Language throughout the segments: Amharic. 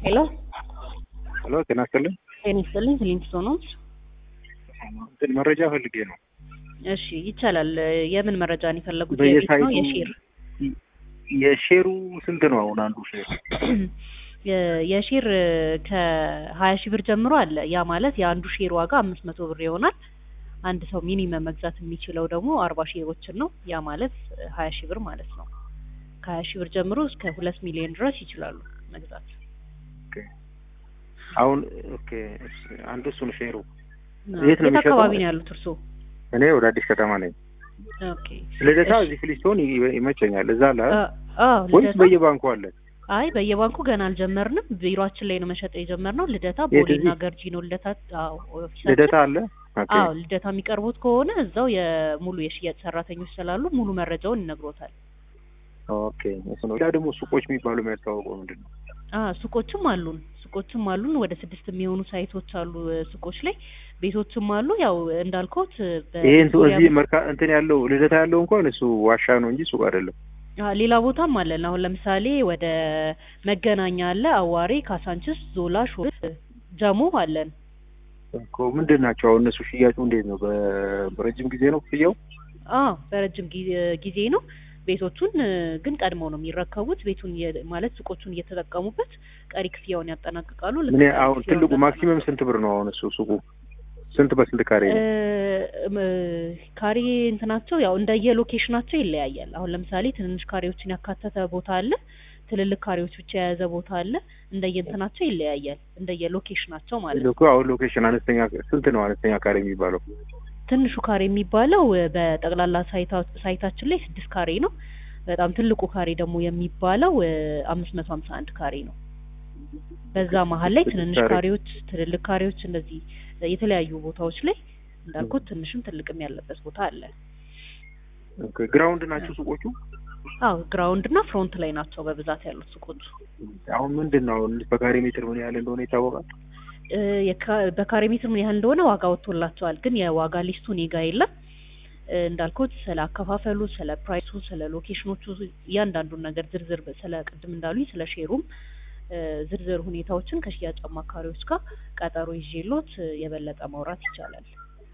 ሄሎ ሄሎ ጤና ይስጥልኝ። ጤና ይስጥልኝ። ክሊንስቶ ነው። እንትን መረጃ ፈልጌ ነው። እሺ ይቻላል። የምን መረጃ ነው የፈለጉት? የቤት በየሳይቱ ነው የሼር? የሼሩ ስንት ነው አሁን አንዱ ሼር? የ- የሼር ከሀያ ሺህ ብር ጀምሮ አለ። ያ ማለት የአንዱ ሼር ዋጋ አምስት መቶ ብር ይሆናል። አንድ ሰው ሚኒመም መግዛት የሚችለው ደግሞ አርባ ሼሮችን ነው። ያ ማለት ሀያ ሺህ ብር ማለት ነው። ከሀያ ሺህ ብር ጀምሮ እስከ ሁለት ሚሊዮን ድረስ ይችላሉ መግዛት። ኦኬ። አሁን ኦኬ እሺ፣ አንዱ እሱ ነው ሼሩ። የት ነው የት የሚሸጠው? አካባቢ ነው ያሉት እርስዎ? እኔ ወደ አዲስ ከተማ ነኝ። ኦኬ ልደታ እሺ። እዚህ ፍሊስቶን ይ- ይመቸኛል። እዛ አለ አ- አዎ ወይስ ልደታ በየባንኩ አለ? አይ በየባንኩ ገና አልጀመርንም። ቢሮአችን ላይ ነው መሸጥ የጀመርነው። ልደታ የት ቦሌና እዚህ? ገርጂ ነው ልደታ። አዎ ኦፊሳችን ልደታ አለ። ኦኬ አዎ ልደታ የሚቀርቡት ከሆነ እዛው የሙሉ የሽያጭ ሰራተኞች ስላሉ ሙሉ መረጃውን ይነግሮታል። ኦኬ እሱ ነው። ሌላ ደግሞ ሱቆች የሚባሉ የሚያስተዋውቀው ምንድን ነው? አ ሱቆችም አሉን ሱቆችም አሉን ወደ ስድስት የሚሆኑ ሳይቶች አሉ እ፣ ሱቆች ላይ ቤቶችም አሉ። ያው እንዳልኩት ይሄ እንትን እዚህ መርካ እንትን ያለው ልደታ ያለው እንኳን እሱ ዋሻ ነው እንጂ ሱቅ አይደለም። ሌላ ቦታም አለን። አሁን ለምሳሌ ወደ መገናኛ አለ፣ አዋሬ፣ ካሳንችስ፣ ዞላ፣ ሾ ጀሞ አለን። እኮ ምንድን ናቸው አሁን እነሱ ሽያጩ እንዴት ነው? በ- በረጅም ጊዜ ነው ክፍያው? አዎ በረጅም ጊዜ- ጊዜ ነው። ቤቶቹን እ፣ ግን ቀድመው ነው የሚረከቡት። ቤቱን እየ- ማለት ሱቆቹን እየተጠቀሙበት ቀሪ ክፍያውን ያጠናቅቃሉ። ልክ ምን ቀሪ አሁን ክፍያውን ትልቁ ያጠናቅቃሉ። ማክሲመም ስንት ብር ነው አሁን እሱ ሱቁ? ስንት በስንት ካሬ ነው? እ፣ ም፣ ካሬ እንትናቸው ያው እንደየ ሎኬሽናቸው ይለያያል። አሁን ለምሳሌ ትንንሽ ካሬዎችን ያካተተ ቦታ አለ፣ ትልልቅ ካሬዎች ብቻ የያዘ ቦታ አለ። እንደየ እንትናቸው ይለያያል፣ እንደየ ሎኬሽናቸው ማለት ነው። ልኩ አሁን ሎኬሽን አነስተኛ ስንት ነው አነስተኛ ካሬ የሚባለው? ትንሹ ካሬ የሚባለው እ፣ በጠቅላላ ሳይታ- ሳይታችን ላይ ስድስት ካሬ ነው። በጣም ትልቁ ካሬ ደግሞ የሚባለው አምስት መቶ ሀምሳ አንድ ካሬ ነው። በዛ መሀል ላይ ስድስት ትንንሽ ካሬ። ካሬዎች፣ ትልልቅ ካሬዎች እንደዚህ እ፣ የተለያዩ ቦታዎች ላይ እንዳልኩት ትንሽም ትልቅም ያለበት ቦታ አለ። ኦኬ ግራውንድ ናቸው ሱቆቹ? አዎ ግራውንድ እና ፍሮንት ላይ ናቸው በብዛት ያሉት ሱቆቹ። አሁን ምንድን ነው አሁን በካሬ ሜትር ምን ያህል እንደሆነ ይታወቃል? እ፣ የካ- በካሬ ሜትር ምን ያህል እንደሆነ ዋጋ ወጥቶላቸዋል። ግን የዋጋ ሊስቱ እኔ ጋ የለም። እ፣ እንዳልኩት ስለ አከፋፈሉ፣ ስለ ፕራይሱ፣ ስለ ሎኬሽኖቹ እያንዳንዱን ነገር ዝርዝር በ- ስለ ቅድም እንዳሉኝ ስለ ሼሩም እ፣ ዝርዝር ሁኔታዎችን ከሽያጭ አማካሪዎች ጋር ቀጠሮ ይዤሎት እ፣ የበለጠ ማውራት ይቻላል።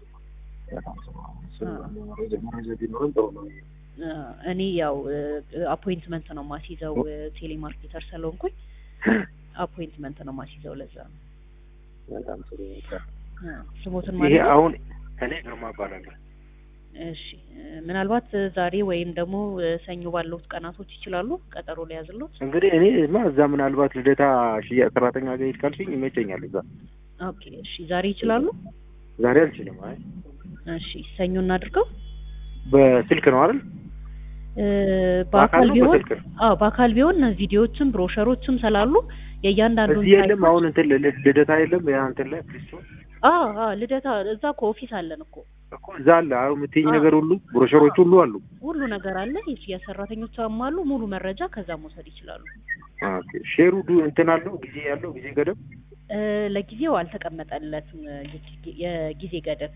መረጃ ቢኖረን ጥሩ ነው። እ፣ እኔ ያው አፖይንትመንት ነው ማስይዘው እ፣ ቴሌማርኬተር ስለሆንኩኝ አፖይንትመንት ነው ማስይዘው። ለዛ ነው በጣም ጥሩ። እ፣ ስሞትን ይሄ ማለት ነው። አሁን እኔ ግርማ እባላለሁ። እሺ እ፣ ምናልባት እ፣ ዛሬ ወይም ደግሞ እ፣ ሰኞ ባሉት ቀናቶች ይችላሉ ቀጠሮ ሊያዝሎት። እንግዲህ እኔ ማ እዛ ምናልባት ልደታ ሽያጭ ሰራተኛ ጋር ሄድ ካልሽኝ ይመቸኛል። እዛ ኦኬ እሺ ዛሬ ይችላሉ። ዛሬ አልችልም። አይ እሺ ሰኞ እናድርገው። በስልክ ነው አይደል? እ፣ በአካል በአካል ነው ቢሆን በስልክ ነው? አዎ በአካል ቢሆን ቪዲዮዎችም ብሮሸሮችም ስላሉ የእያንዳንዱን እዚህ የለም። ሳይቶች- አሁን እንትን ል- ልደታ የለም። ያ እንትን ላይ ፍሊስቶን አዎ አዎ ልደታ እዛ እኮ ኦፊስ አለን እኮ እኮ እዛ አለ። አሁን የምትይኝ አዎ። ነገር ሁሉ ብሮሸሮች ሁሉ አሉ። ሁሉ ነገር አለ። የሽያጭ ሰራተኞች አሉ። ሙሉ መረጃ ከዛ መውሰድ ይችላሉ። ኦኬ ሼሩ ዱ እንትን አለው ጊዜ ያለው ጊዜ ገደብ እ፣ ለጊዜው አልተቀመጠለትም እ፣ የጊዜ- የጊዜ ገደብ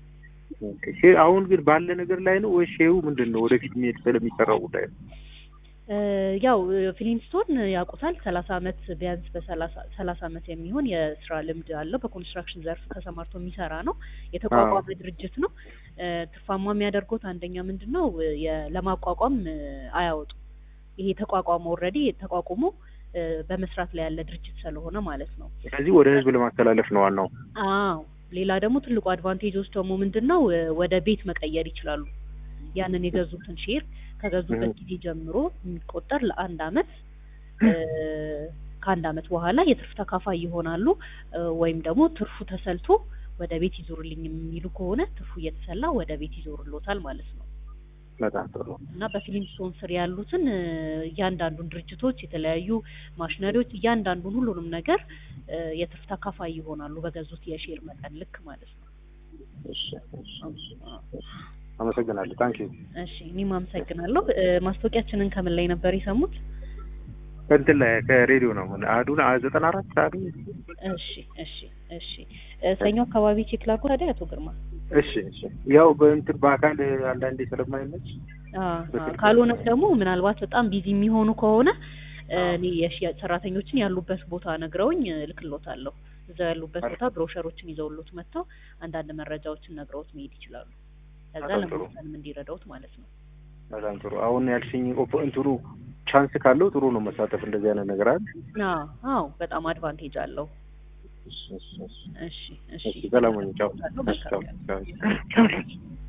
ኦኬ። ሼር አሁን ግን ባለ ነገር ላይ ነው ወይ ሼሩ ምንድን ነው ወደፊት የሚሄድ ስለሚሰራው ጉዳይ ነው? እ፣ ያው እ፣ ፍሊንስቶን ያውቁታል። ሰላሳ አመት ቢያንስ በሰላሳ ሰላሳ አመት የሚሆን የስራ ልምድ አለው። በኮንስትራክሽን ዘርፍ ተሰማርቶ የሚሰራ ነው። የተቋቋመ ድርጅት ነው። እ፣ ትርፋማ የሚያደርጉት አንደኛ ምንድን ነው እ፣ የ- ለማቋቋም እ፣ አያወጡም። ይሄ ተቋቋመ ኦልሬዲ ተቋቁሞ እ፣ በመስራት ላይ ያለ ድርጅት ስለሆነ ማለት ነው። ስለዚህ ወደ ህዝብ ለማስተላለፍ ነው ዋናው። አዎ ሌላ ደግሞ ትልቁ አድቫንቴጆች ደግሞ ምንድን ነው እ፣ ወደ ቤት መቀየር ይችላሉ። ያንን የገዙትን ሼር ከገዙበት እህ። ጊዜ ጀምሮ የሚቆጠር ለአንድ አመት እ፣ ከአንድ አመት በኋላ የትርፍ ተካፋይ ይሆናሉ። እ፣ ወይም ደግሞ ትርፉ ተሰልቶ ወደ ቤት ይዞርልኝ የሚሉ ከሆነ ትርፉ እየተሰላ ወደ ቤት ይዞርሎታል ማለት ነው። በጣም ጥሩ። እና በፊሊንስቶን ስር ያሉትን እ፣ እያንዳንዱን ድርጅቶች የተለያዩ ማሽነሪዎች እያንዳንዱን ሁሉንም ነገር እ፣ የትርፍ ተካፋይ ይሆናሉ በገዙት የሼር መጠን ልክ ማለት ነው። እሺ፣ እሺ፣ እሺ። አመሰግናለሁ። ታንኪ እሺ እኔም አመሰግናለሁ። እ፣ ማስታወቂያችንን ከምን ላይ ነበር የሰሙት? እንትን ላይ ከሬዲዮ ነው አዱን ዘጠና አራት አዱ እሺ እሺ እሺ እ፣ ሰኞ አካባቢ ቼክ ላድርጎ ታዲያ አቶ ግርማ እሺ እሺ ያው በእንትን በአካል አንዳንዴ ስለማይመች አ፣ አ፣ ካልሆነ ደግሞ ምናልባት በጣም ቢዚ የሚሆኑ ከሆነ እኔ የሽያጭ ሰራተኞችን ያሉበት ቦታ ነግረውኝ እልክሎታለሁ። እዛው ያሉበት ቦታ ብሮሸሮችን ይዘውሎት መጥተው አንዳንድ መረጃዎችን ነግረውት መሄድ ይችላሉ። ከዛ በጣም ጥሩ። ለመወሰንም እንዲረዳውት ማለት ነው። በጣም ጥሩ። አሁን ያልሽኝ ኦፖ እንትኑ ቻንስ ካለው ጥሩ ነው መሳተፍ እንደዚህ አይነት ነገር አለ። አዎ አዎ በጣም አድቫንቴጅ አለው። እሺ፣ እሺ፣ እሺ። እሺ እሺ እሺ፣ ሰላም ሁኚ። ቻው። መልካም ቻው፣ ቀን። ቻው።